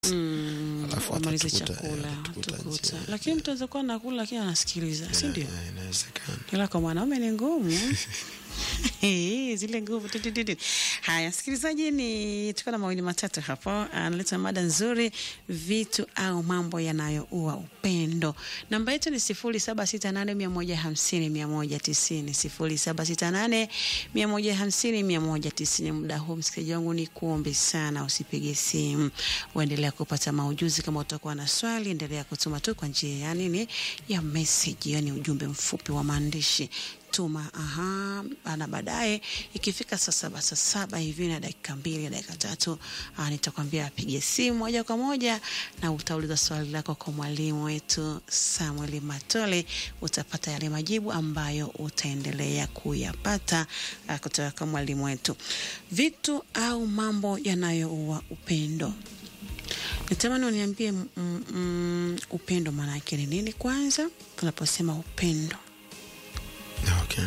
Mm, Alafu wamalize atatukuta- chakula atatukuta tukuta. njiani. Lakini mtu aweza kuwa nakula lakini anasikiliza, si ndio? Eh, inawezekana ila kwa mwanaume ni ngumu Eh, zile nguvu tu, tu, tu, tu. Haya, msikilizaji, ni tuko na mawili matatu hapo, analeta mada nzuri, vitu au mambo yanayoua upendo. Namba yetu ni sifuri saba sita nane mia moja hamsini mia moja tisini sifuri saba sita nane mia moja hamsini mia moja tisini. Muda huu msikilizaji wangu ni kuombe sana, usipige simu, uendelea kupata maujuzi. Kama utakuwa na swali, endelea kutuma tu kwa njia ya nini ya message, yani ujumbe mfupi wa maandishi tuma aha, na baadaye ikifika saa saba saa saba hivi na dakika mbili dakika tatu ah, nitakwambia apige simu moja kwa moja na utauliza swali lako kwa mwalimu wetu Samuel Matole. Utapata yale majibu ambayo utaendelea kuyapata ah, kutoka kwa mwalimu wetu. Vitu au mambo yanayoua upendo. Nitamani uniambie mm, mm, upendo maana yake ni nini kwanza, tunaposema upendo. Okay.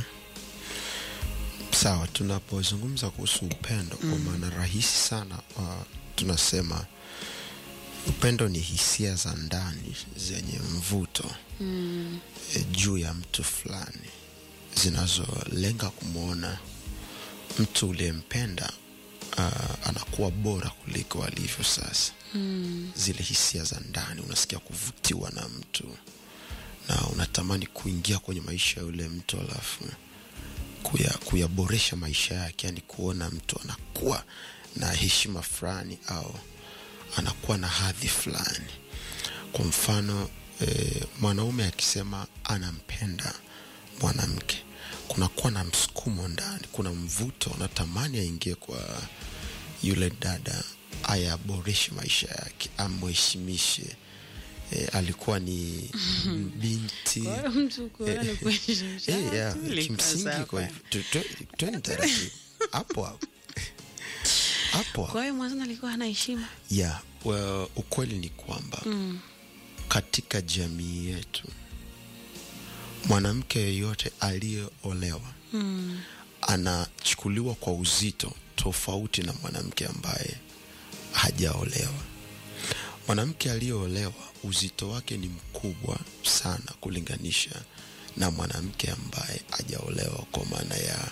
Sawa, tunapozungumza kuhusu upendo kwa maana rahisi sana uh, tunasema upendo ni hisia za ndani zenye mvuto Mm. e, juu ya mtu fulani zinazolenga kumwona mtu uliyempenda uh, anakuwa bora kuliko alivyo sasa. Mm. Zile hisia za ndani, unasikia kuvutiwa na mtu na unatamani kuingia kwenye maisha ya yule mtu alafu kuya, kuyaboresha maisha yake, yani kuona mtu anakuwa na heshima fulani au anakuwa na hadhi fulani. Kwa mfano e, mwanaume akisema anampenda mwanamke, kunakuwa na msukumo ndani, kuna mvuto, unatamani aingie kwa yule dada, ayaboreshe maisha yake, amheshimishe. E, alikuwa ni binti Kwa hiyo mtu kuona ni kuheshimisha Eh, watu, yeah, ilikuwa kimsingi sawa. kwa hivyo tu- tu- twende taratibu hapo hapo hapo hapo. Kwa hiyo mwanzoni alikuwa hana heshima. yeah, well, ukweli ni kwamba Mm. katika jamii yetu mwanamke yeyote aliyeolewa Mm. anachukuliwa kwa uzito tofauti na mwanamke ambaye hajaolewa. Mwanamke aliyeolewa uzito wake ni mkubwa sana kulinganisha na mwanamke ambaye hajaolewa, kwa maana ya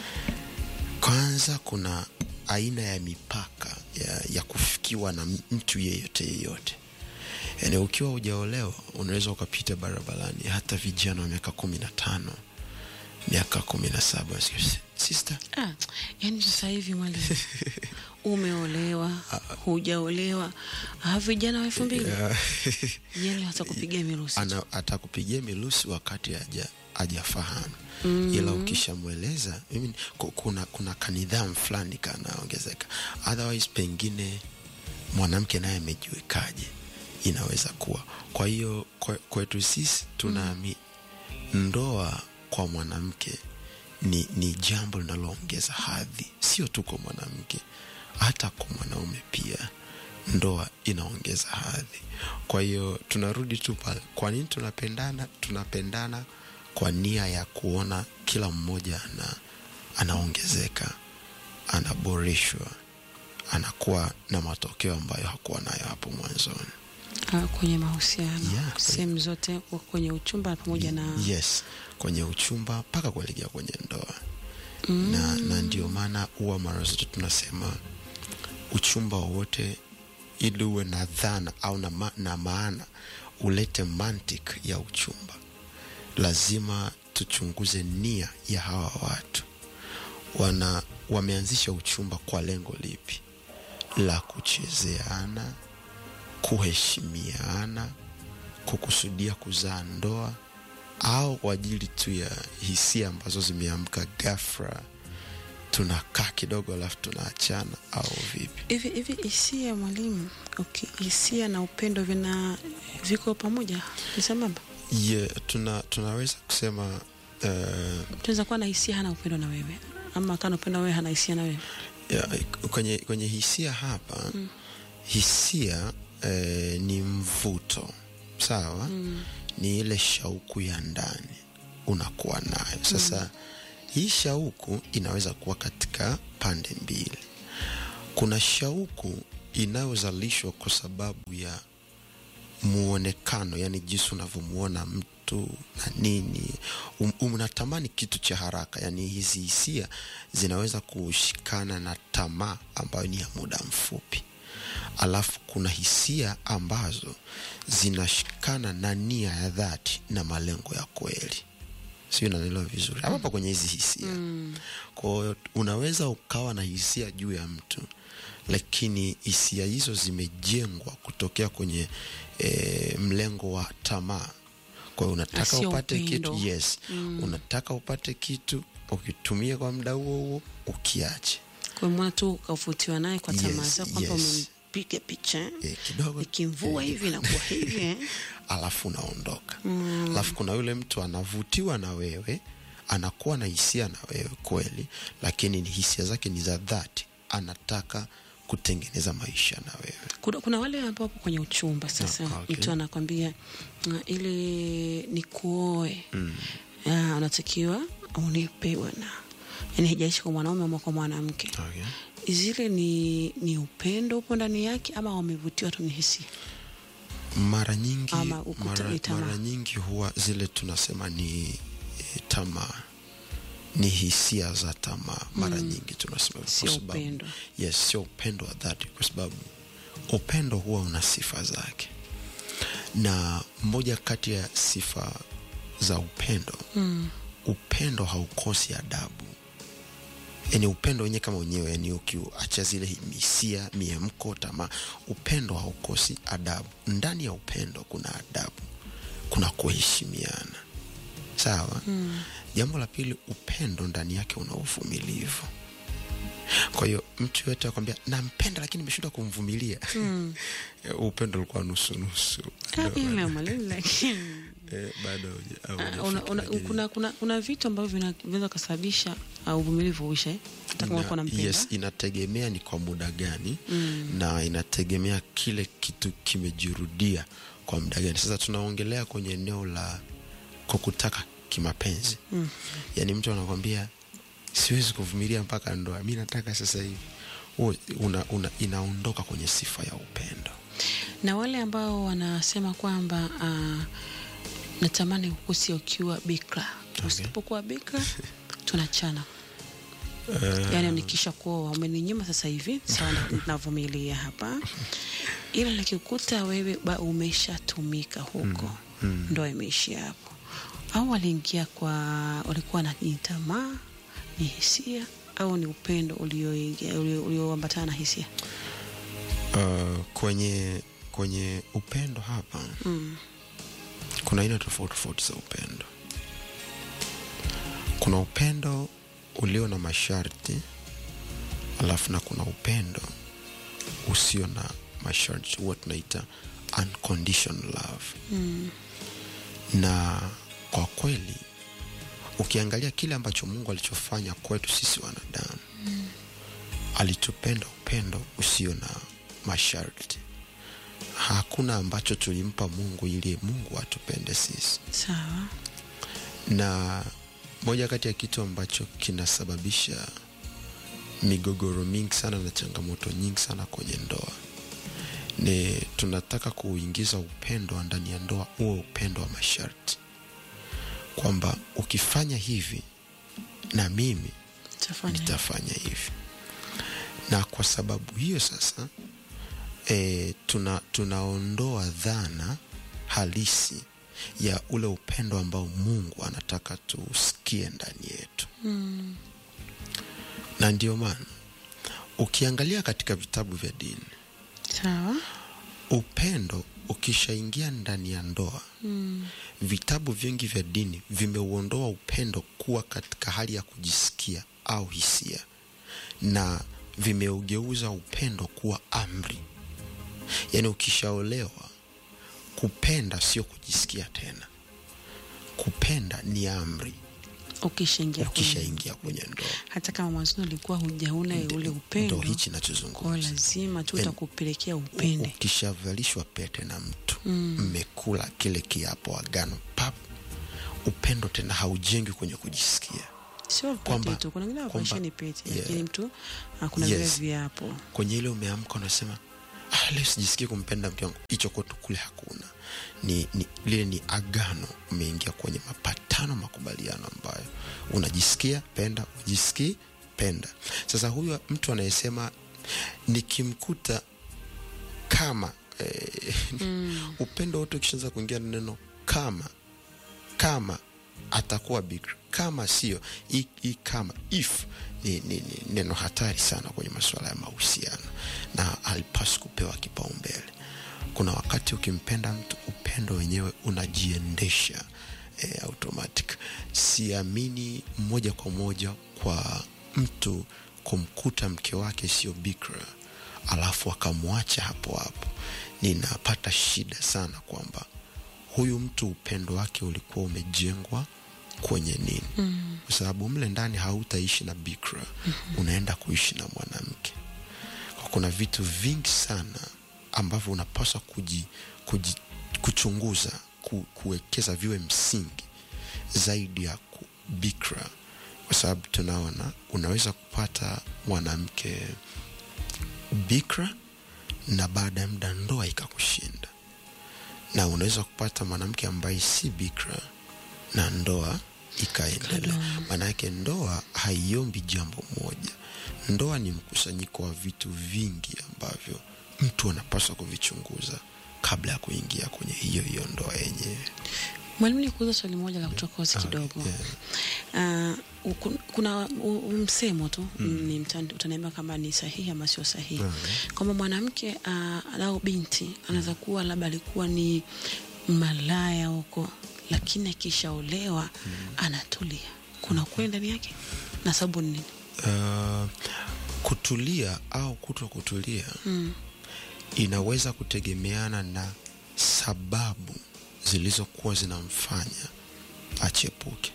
kwanza, kuna aina ya mipaka ya, ya kufikiwa na mtu yeyote yeyote. Yani ukiwa hujaolewa unaweza ukapita barabarani, hata vijana wa miaka kumi na tano miaka kumi na saba sister Ah, yani sasa hivi mwalimu umeolewa hujaolewa, ah, vijana wa elfu mbili yani watakupigia mirusi tu. ana atakupigia milusi wakati haja hajafahamu ila ukishamweleza mimi ku- kuna kuna kanidhamu fulani kanaongezeka otherwise pengine mwanamke naye amejiwekaje inaweza kuwa kwa hiyo kwe- kwetu sisi tunaami ndoa kwa mwanamke ni, ni jambo linaloongeza hadhi sio tu kwa mwanamke hata kwa mwanaume pia ndoa inaongeza hadhi kwa hiyo tunarudi tu pale kwa nini tunapendana tunapendana kwa nia ya kuona kila mmoja ana, anaongezeka anaboreshwa anakuwa na matokeo ambayo hakuwa nayo hapo mwanzoni Ah, kwenye mahusiano Yeah. sehemu zote kwenye uchumba pamoja na yes kwenye uchumba mpaka kuelekea kwenye ndoa mm. na, na ndio maana huwa mara zote tunasema uchumba wowote ili uwe na dhana au na, ma, na maana ulete mantik ya uchumba lazima tuchunguze nia ya hawa watu wana wameanzisha uchumba kwa lengo lipi la kuchezeana kuheshimiana kukusudia kuzaa ndoa au kwa ajili tu ya hisia ambazo zimeamka ghafla tunakaa kidogo alafu tunaachana au vipi hivi hivi hisia mwalimu okay. hisia na upendo vina viko pamoja ni sambamba yeah, tuna, tunaweza kusema uh, tunaweza kuwa na hisia hana upendo na wewe ama kana upendo na wewe hana hisia na wewe ya, kwenye, kwenye hisia hapa mm. hisia eh, ni mvuto sawa mm. ni ile shauku ya ndani unakuwa nayo sasa mm. hii shauku inaweza kuwa katika pande mbili kuna shauku inayozalishwa kwa sababu ya muonekano yani jinsi unavyomuona mtu na nini um, unatamani kitu cha haraka yani hizi hisia zinaweza kushikana na tamaa ambayo ni ya muda mfupi alafu kuna hisia ambazo zinashikana na nia ya dhati na malengo ya kweli sio nanaelewa vizuri hapa hapa kwenye hizi hisia mm. kwao unaweza ukawa na hisia juu ya mtu lakini hisia hizo zimejengwa kutokea kwenye e, mlengo wa tamaa kwa hiyo unataka Sio upate upendo. kitu yes mm. unataka upate kitu ukitumie kwa muda huo huo ukiache kwa mwana tu ukavutiwa naye kwa tamaa Yes, zako kwamba yes. umempiga picha eh? e, kidogo ikimvua eh, hivi nakuwa hivi eh? alafu unaondoka mm. alafu kuna yule mtu anavutiwa na wewe anakuwa na hisia na wewe kweli lakini ni hisia zake ni za dhati anataka kutengeneza maisha na wewe kuna, kuna wale ambao wapo kwenye uchumba sasa Ah, okay. mtu anakwambia "Ah, ili ni kuoe mm. unatakiwa unipe bwana yani hijaishi kwa mwanaume ama kwa mwanamke okay. zile ni ni upendo upo ndani yake ama wamevutiwa tu ni hisia mara nyingi Ama ukuta mara, ni tamaa. mara nyingi huwa zile tunasema ni e, tamaa ni hisia za tamaa mara mm. nyingi tunasema hivyo Sio kwa sababu- upendo. yes sio upendo wa dhati kwa sababu upendo huwa una sifa zake na moja kati ya sifa za upendo mm. upendo haukosi adabu yani upendo wenyewe kama wenyewe yani ukiacha zile hisia miemko tamaa upendo haukosi adabu ndani ya upendo kuna adabu kuna kuheshimiana sawa mm. jambo la pili upendo ndani yake una uvumilivu kwa hiyo mtu yoyote akwambia nampenda lakini nimeshindwa kumvumilia mm. upendo ulikuwa nusunusu Ah, ile mwalimu, lakini Eh, bado hauja- Ah, haujafika, una, una, lakini- kuna, kuna, kuna vitu ambavyo vina- vinaweza kusababisha uh, uvumilivu uishe eh? hata kama Na- unakuwa unampenda yes inategemea ni kwa muda gani mm. na inategemea kile kitu kimejirudia kwa muda gani sasa tunaongelea kwenye eneo la kukutaka kimapenzi mm. yaani mtu anakwambia siwezi kuvumilia mpaka ndoa mi nataka sasa hivi Huo una, una, inaondoka kwenye sifa ya upendo na wale ambao wanasema kwamba uh, natamani ukusi ukiwa bikra usipokuwa bikra tunachana yaani nikisha kuoa umeninyima sasa hivi sawa na- navumilia hapa ila nikikuta wewe ba umeshatumika huko ndoa imeishia hapo au waliingia kwa walikuwa na ni tamaa ni hisia au ni upendo ulioingia- ulio- ulioambatana na hisia uh, kwenye kwenye upendo hapa mm. kuna aina tofauti tofauti za upendo kuna upendo ulio na masharti alafu na kuna upendo usio na masharti huwa tunaita unconditional love mm. na kwa kweli ukiangalia kile ambacho mungu alichofanya kwetu sisi wanadamu mm. alitupenda upendo usio na masharti hakuna ambacho tulimpa mungu ili mungu atupende sisi sawa na moja kati ya kitu ambacho kinasababisha migogoro mingi sana na changamoto nyingi sana kwenye ndoa ni tunataka kuingiza upendo wa ndani ya ndoa huo upendo wa masharti kwamba ukifanya hivi na mimi tafanya nitafanya hivi na kwa sababu hiyo sasa e, tuna tunaondoa dhana halisi ya ule upendo ambao mungu anataka tuusikie ndani yetu mm. na ndio maana ukiangalia katika vitabu vya dini sawa upendo ukishaingia ndani ya ndoa mm. vitabu vingi vya dini vimeuondoa upendo kuwa katika hali ya kujisikia au hisia na vimeugeuza upendo kuwa amri yaani ukishaolewa kupenda sio kujisikia tena kupenda ni amri ukishaingia kwenye- ukishaingia kwenye ndoa hata kama mwanzoni ulikuwa hujaona ule ndo upendo hichi kwao nachozungumza lazima tu Yaani, utakupelekea upende ukishavalishwa pete na mtu mmekula kile kiapo agano pap upendo tena haujengwi kwenye kujisikia sio pete kwamba- tu kuna wengine kwamba- wakuisheni pete yeah. lakini mtu ah, kuna vile Yes. viapo kwenye ile umeamka unasema ah, leo sijisikii kumpenda mke wangu hicho kwetu kule hakuna ni, ni lile ni agano umeingia kwenye mapatano makubaliano ambayo unajisikia penda ujisikii penda sasa huyu mtu anayesema nikimkuta kama eh, mm. upendo wote ukishaanza kuingia na neno kama kama atakuwa bikra kama sio hii hii kama if ni, ni, ni neno hatari sana kwenye masuala ya mahusiano na alipaswi kupewa kipaumbele kuna wakati ukimpenda mtu upendo wenyewe unajiendesha eh, automatic siamini moja kwa moja kwa mtu kumkuta mke wake sio bikra alafu akamwacha hapo hapo ninapata shida sana kwamba huyu mtu upendo wake ulikuwa umejengwa kwenye nini mm. kwa sababu mle ndani hautaishi na bikra mm-hmm. unaenda kuishi na mwanamke kwa kuna vitu vingi sana ambavyo unapaswa kuji, kuji, kuchunguza ku, kuwekeza viwe msingi zaidi ya ku- bikra kwa sababu tunaona unaweza kupata mwanamke bikra na baada ya muda ndoa ikakushinda na unaweza kupata mwanamke ambaye si bikra na ndoa ikaendelea maanayake ndoa haiombi jambo moja ndoa ni mkusanyiko wa vitu vingi ambavyo mtu anapaswa kuvichunguza kabla ya kuingia kwenye hiyo hiyo ndoa yenyewe mwalimu ni kuuza swali moja la kuchokozi kidogo yeah. uh, kun- kuna u- u- msemo tu mm. ni mta- utaniambia kama ni sahihi ama sio sahihi Mm. kwamba mwanamke uh, au binti anaweza kuwa labda alikuwa ni malaya huko lakini akishaolewa mm. anatulia kuna ukweli ndani yake na sababu ni nini uh, kutulia au kuto kutulia mm. inaweza kutegemeana na sababu zilizokuwa zinamfanya achepuke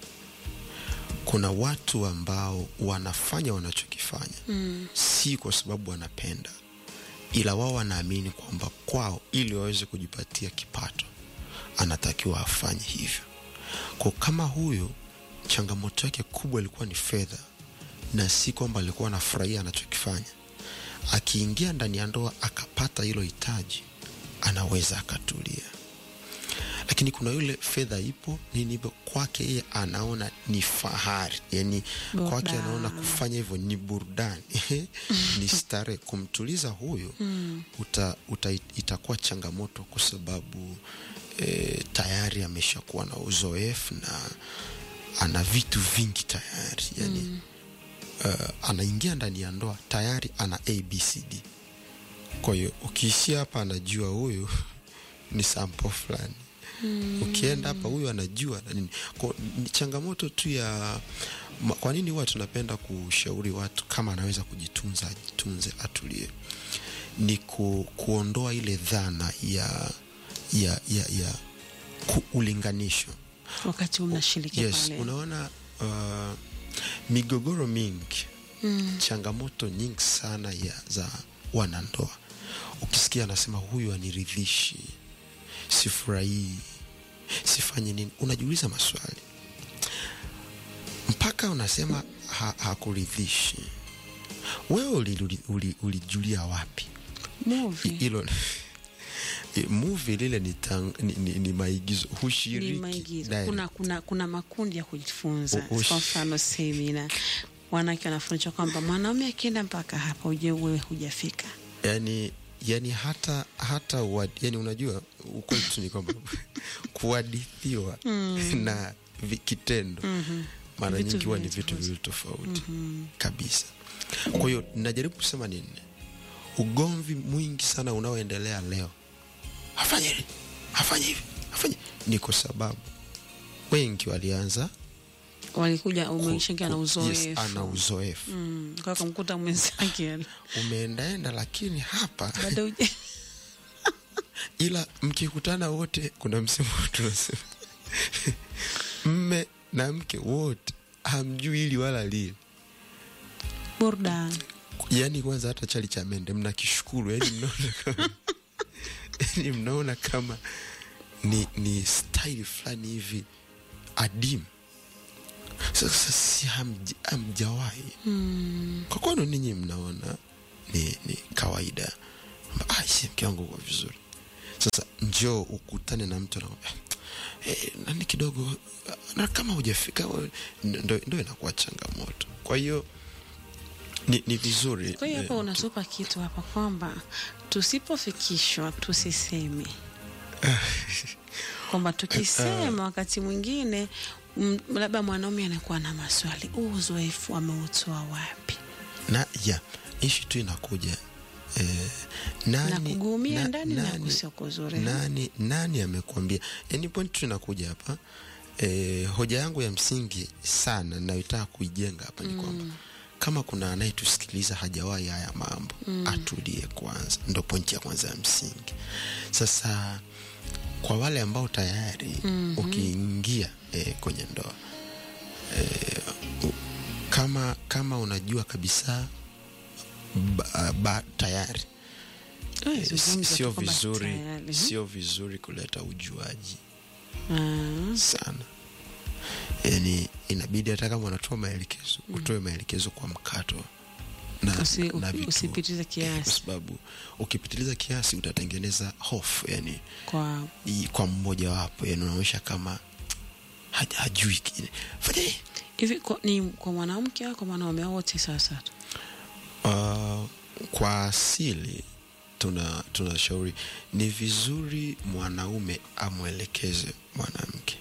kuna watu ambao wanafanya wanachokifanya Mm. si kwa sababu wanapenda ila wao wanaamini kwamba kwao ili waweze kujipatia kipato anatakiwa afanye hivyo kwa kama huyu changamoto yake kubwa ilikuwa ni fedha na si kwamba alikuwa anafurahia anachokifanya akiingia ndani ya ndoa akapata hilo hitaji anaweza akatulia lakini kuna yule fedha ipo nini hivyo kwake yeye anaona ni fahari yani kwake Burudani. anaona kufanya hivyo ni burudani ni starehe kumtuliza huyo mm. uta, uta, itakuwa changamoto kwa sababu e, tayari ameshakuwa na uzoefu na ana vitu vingi tayari yani mm. uh, anaingia ndani ya ndoa tayari ana abcd kwa hiyo ukiishia hapa anajua huyu ni sampo fulani mm. ukienda hapa huyu anajua na nini kwa, ni changamoto tu ya ma- kwa nini huwa tunapenda kushauri watu kama anaweza kujitunza ajitunze atulie ni ku, kuondoa ile dhana ya ya ya, ya ku, ulinganisho wakati mnashiriki yes pale unaona uh, migogoro mingi mm. changamoto nyingi sana ya za wanandoa ukisikia anasema huyu aniridhishi sifurahii sifanye nini unajiuliza maswali mpaka unasema ha, hakuridhishi wewe ulijulia uli, ulijulia wapi movie hilo muvi lile ni, tang, ni, ni, ni maigizo ni hushiriki maigizo direct. kuna, kuna, kuna makundi ya kujifunza U- ush- kwa mfano semina wanawake wanafundishwa kwamba mwanaume akienda mpaka hapa uje wewe hujafika yani yani hata hata uad, yani unajua ukweli tu ni kwamba kuhadithiwa mm. na vi- kitendo mm-hmm. mara Vitu nyingi huwa ni viwili vitu tofauti. viwili tofauti mm-hmm. kabisa kwa hiyo najaribu kusema nini ugomvi mwingi sana unaoendelea leo afanye hivi afanye hivi afanye ni kwa sababu wengi walianza walikuja ku- umeishakia na ku- yes, uzoefu ana uzoefu Mm, kwa kumkuta mwenzake umeendaenda lakini hapa bado uja- ila mkikutana wote kuna msemo tunasema mme na mke wote hamjui ili wala lile burudani yaani kwanza hata chali cha mende mna kishukuru yani mnaona kama, yani mnaona kama ni, ni style fulani hivi adimu sasa si hamj- hamjawahi mm. kwa kwano ninyi mnaona ni, ni kawaida kwamba ah, si mke wangu uko vizuri sasa njoo ukutane na mtu na eh, nani kidogo na kama hujafika we- ndo, ndo inakuwa changamoto kwa hiyo ni, ni vizuri Kwa hiyo eh, hapa unatupa kitu hapa kwamba tusipofikishwa tusiseme, kwamba tukisema wakati mwingine m- labda mwanaume anakuwa na maswali, huu uzoefu ameutoa wapi? na ya ishi tu inakuja eh, nani, Na kugumia na- ndani na nani- kusio kuzuri. nani, nani amekwambia yani point tu inakuja hapa eh, hoja yangu ya msingi sana nayoitaka kuijenga hapa ni kwamba kama kuna anayetusikiliza hajawahi haya mambo atulie kwanza ndo pointi ya kwanza ya msingi sasa kwa wale ambao tayari ukiingia eh, kwenye ndoa eh, u- kama kama unajua kabisa ba, ba, tayari Eh, eh, si- zungumza sio tu kwamba vizuri tayari. sio vizuri kuleta ujuaji Ah, sana yani inabidi hata kama unatoa maelekezo utoe maelekezo kwa mkato na, Usi- na vituo. usipitize Eh, kiasi. kwa sababu ukipitiliza kiasi utatengeneza hofu yani kwa i- kwa mmojawapo yani unaonyesha kama haja- hajui kile fanya hii. hivi kwa, ni kwa mwanamke au kwa mwanaume au wote sasa tu? Uh, kwa asili tuna tunashauri ni vizuri mwanaume amwelekeze mwanamke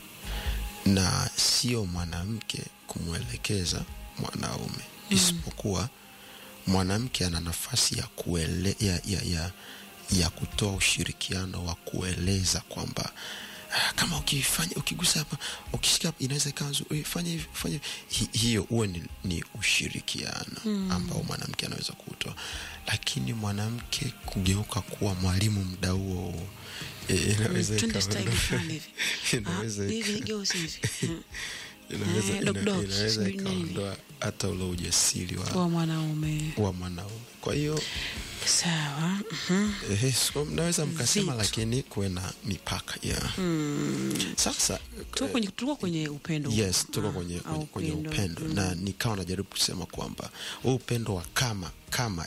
na sio mwanamke kumwelekeza mwanaume mm. isipokuwa mwanamke ana nafasi ya, kuele, ya, ya, ya, ya kutoa ushirikiano wa kueleza kwamba "Ah, kama ukifanya ukigusa hapa ukishika hapa inaweza ikawa nzuri Eh, fanya hivi fanya hivi." Hi, hiyo huwe ni, ni ushirikiano mm. ambao mwanamke anaweza kutoa lakini mwanamke kugeuka kuwa mwalimu mda huo huo, eh, inaweza Twende ikawa- style fulani hivi. inaweza Ah, ika- hivi geuzi hivi inaweza- Eh, dog ina- dog, inaweza sijui nini. ikaondoa hata ule ujasiri wa, wa mwanaume wa mwanaume kwa hiyo sawa mhm. ehe, so mnaweza mkasema Vitu. lakini kuwe na mipaka yeah. sasa tuko kwenye, tuko kwenye upendo yes tuko Ah, kwenye, au kwenye, kwenye upendo na nikawa najaribu kusema kwamba huu upendo wa kama kama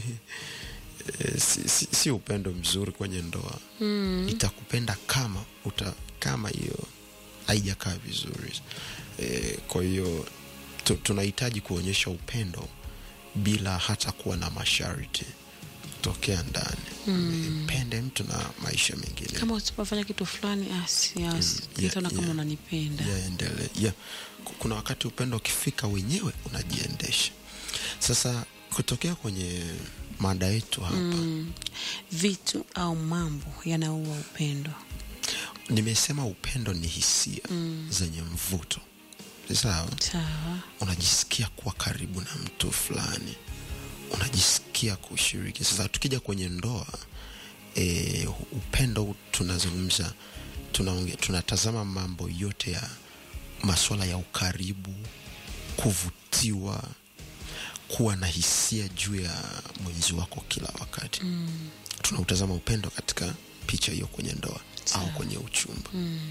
eh, si, si, si upendo mzuri kwenye ndoa mm. itakupenda kama uta, kama hiyo haijakaa vizuri e, kwa hiyo tu, tunahitaji kuonyesha upendo bila hata kuwa na masharti kutokea ndani mm. mpende mtu na maisha mengine kama usipofanya kitu fulani asi asi yeah, nitaona kama yeah. unanipenda yaendelee yeah. Ku- kuna wakati upendo ukifika wenyewe unajiendesha sasa kutokea kwenye mada yetu hapa mm. vitu au mambo yanaua upendo nimesema upendo ni hisia Mm. zenye mvuto sawa sawa unajisikia kuwa karibu na mtu fulani unajisikia kushiriki sasa tukija kwenye ndoa e, upendo huu tunazungumza tunaonge, tunatazama mambo yote ya masuala ya ukaribu kuvutiwa kuwa na hisia juu ya mwenzi wako kila wakati mm. tunautazama upendo katika picha hiyo kwenye ndoa au kwenye uchumba Mm.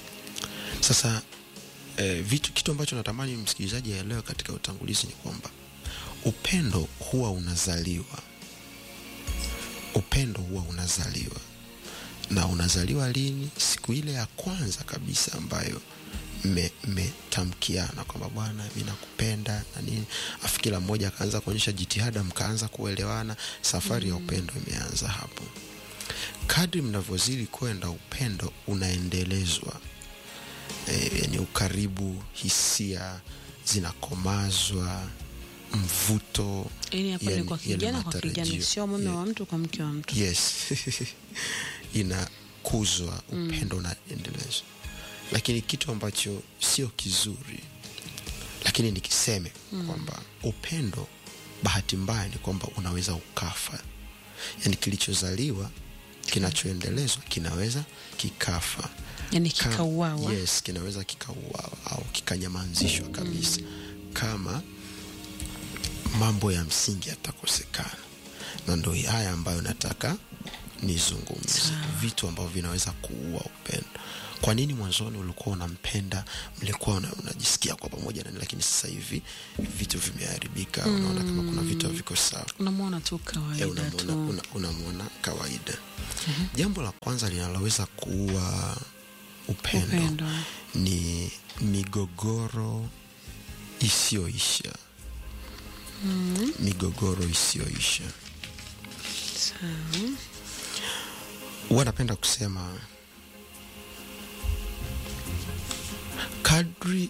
sasa eh, vitu kitu ambacho natamani msikilizaji aelewe katika utangulizi ni kwamba upendo huwa unazaliwa upendo huwa unazaliwa na unazaliwa lini siku ile ya kwanza kabisa ambayo mmetamkiana kwamba bwana mi nakupenda na nini afu kila mmoja akaanza kuonyesha jitihada mkaanza kuelewana safari ya upendo imeanza hapo kadri mnavyozidi kwenda upendo unaendelezwa e, yani ukaribu hisia zinakomazwa mvuto yani hapa ni yani kwa yale kijana kwa matarajio. kijana sio mume Yeah. wa mtu kwa mke wa mtu yes inakuzwa upendo unaendelezwa lakini kitu ambacho sio kizuri lakini nikiseme kwamba upendo bahati mbaya ni kwamba unaweza ukafa yaani kilichozaliwa kinachoendelezwa kinaweza kikafa yani Ka- kikauawa yes kinaweza kikauawa au kikanyamanzishwa kabisa kama mambo ya msingi yatakosekana na ndo haya ambayo nataka nizungumze vitu ambavyo vinaweza kuua upendo kwa nini mwanzoni ulikuwa unampenda mlikuwa una, unajisikia kwa pamoja nani lakini sasa hivi vitu vimeharibika unaona kama kuna vitu haviko sawa unamwona tu Eh, kawaida unamwona tu una, unamwona kawaida jambo la kwanza linaloweza kuua upendo, Upendo. ni migogoro isiyoisha migogoro isiyoisha sawa huwa napenda kusema kadri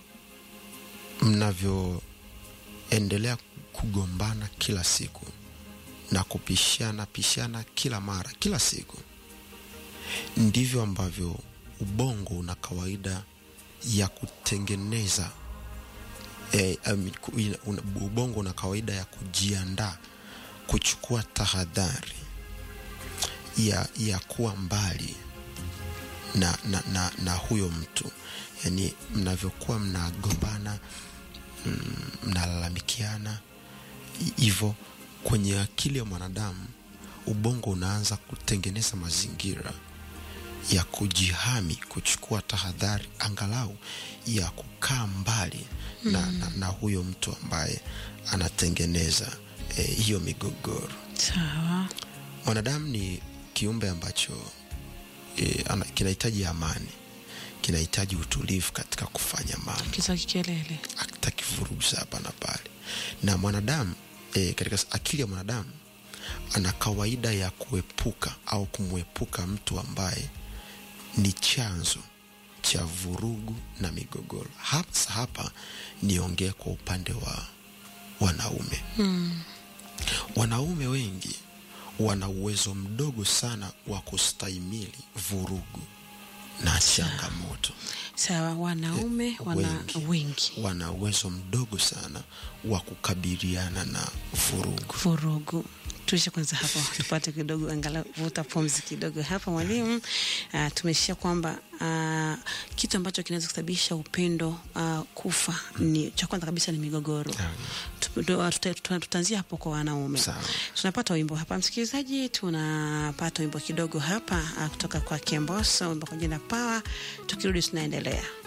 mnavyoendelea kugombana kila siku na kupishana pishana kila mara kila siku ndivyo ambavyo ubongo una kawaida ya kutengeneza eh, um, ku- ina- una- ubongo una kawaida ya kujiandaa kuchukua tahadhari ya, ya kuwa mbali na, na, na, na huyo mtu yaani mnavyokuwa mnagombana mm, mnalalamikiana hi- hivyo kwenye akili ya mwanadamu ubongo unaanza kutengeneza mazingira ya kujihami kuchukua tahadhari angalau ya kukaa mbali na, na, na huyo mtu ambaye anatengeneza eh, hiyo migogoro sawa mwanadamu ni kiumbe ambacho e, ana, kinahitaji amani kinahitaji utulivu katika kufanya mambo kiza kikelele hataki vurugu za hapa na pale na mwanadamu e, katika s- akili ya mwanadamu ana kawaida ya kuepuka au kumwepuka mtu ambaye ni chanzo cha vurugu na migogoro hasa hapa niongee kwa upande wa wanaume wanaume wengi wana uwezo mdogo sana wa kustahimili vurugu na changamoto sawa wanaume wana wengi. wengi wana uwezo mdogo sana wa kukabiliana na vurugu vurugu tuishe kwanza hapo tupate kidogo angalau vuta pumzi kidogo hapa mwalimu uh, tumeshia kwamba uh, kitu ambacho kinaweza kusababisha upendo uh, kufa ni cha kwanza kabisa ni migogoro Sawa. Tu- tu- tuta- tuta- tutaanzia hapo kwa wanaume Sawa. tunapata wimbo hapa msikilizaji tunapata wimbo kidogo hapa uh, kutoka kwa kemboso wimbo kwa jina pawa tukirudi tunaendelea